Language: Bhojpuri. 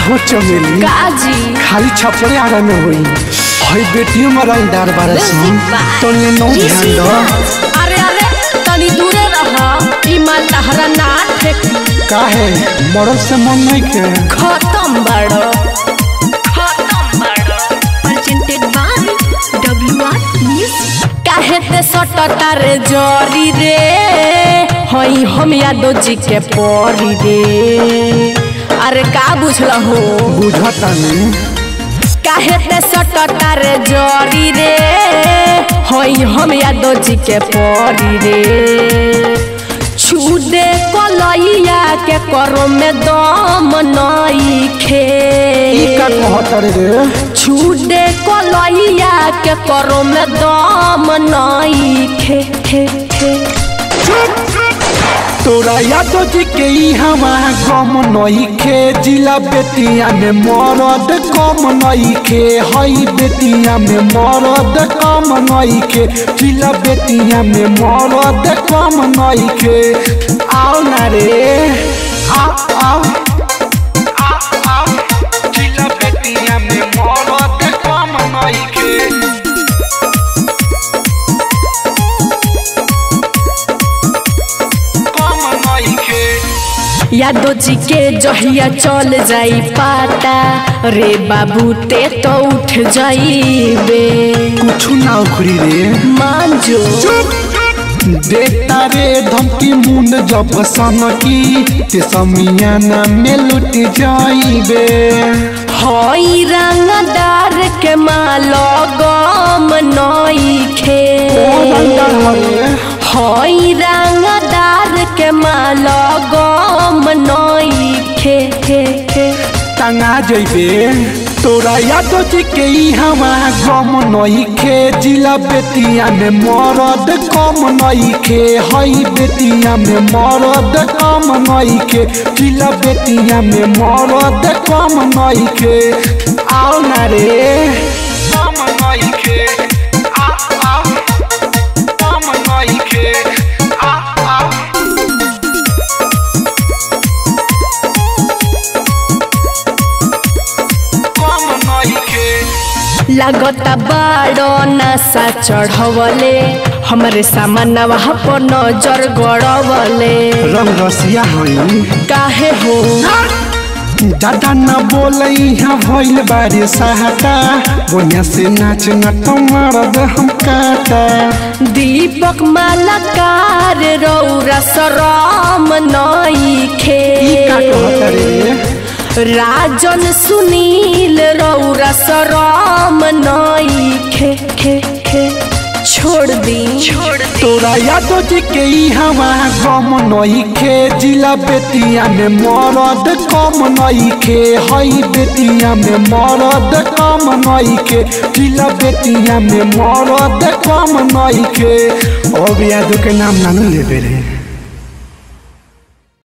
हो चमेली काजी खाली छपड़े आगा में होई हई बेटियों में रंगदार बारे सुन तो ने नो ध्यान दो अरे अरे तनी दूरे रह ई माल तहरा ना ठेकी काहे मरद से मन नहीं के खत्म बड़ो खत्म बड़ो प्रेजेंटेड बाय डब्ल्यूआर म्यूजिक काहे ते सटटा रे जरी रे हई हम यादो जी के परी रे अरे का बुझल हो बुझता नहीं काहे ते सटटा रे जरी रे हई हम यादो जी के परी रे छू दे कलैया के करो में दम नई खे ई का कहत रे छूडे कलैया के करो में दम नई खे खे खे तोरा यादो जी के ई हवा गम नई खे जिला बेटिया में मरद कम नई खे हई बेटिया में मरद कम नई खे जिला बेटिया में मरद कम नई खे आओ ना रे आओ आओ आओ आओ जिला बेटिया में मरद कम नई खे कम नई खे यादो जी के जहिया चल जाई पाता रे बाबू ते तो उठ जाइबे कुछ ना उखड़ी रे मान जो देता रे धमकी मुंड जब सनकी ते समियाना में लुट जाइबे हई रंगदार के मालो गम नई खे हई रंगदार के मालो गम नई खे खे खे टंगा जइबे तोरा यादो जी के ई हवा गम नई खे जिला बेटिया में मरद कम नई खे हई बेटिया में मरद कम नई खे जिला बेटिया में मरद कम नई खे आओ ना रे कम नई खे आ आ कम नई खे आ आ कम नई खे लागता बाड़ो नशा चढ़वले हमरे सामानवा पर नजर गड़वले रंग रसिया हई काहे हो दादा न बोले यहाँ भइल बारे सहाटा बोनिया से नाच न मारद हम काटा दीपक मालाकार रौरा सरम नई खे ई का कहत रे राजन सुनील रौरा सरम नई खे खे खे छोड़ दी छोड़ तोरा यादो जी के ई हवा गम नई खे जिला बेटिया में मरद कम नई खे हई बेटिया में मरद कम नई खे जिला बेटिया में मरद कम नई खे अब यादो के नाम ना लेबे रे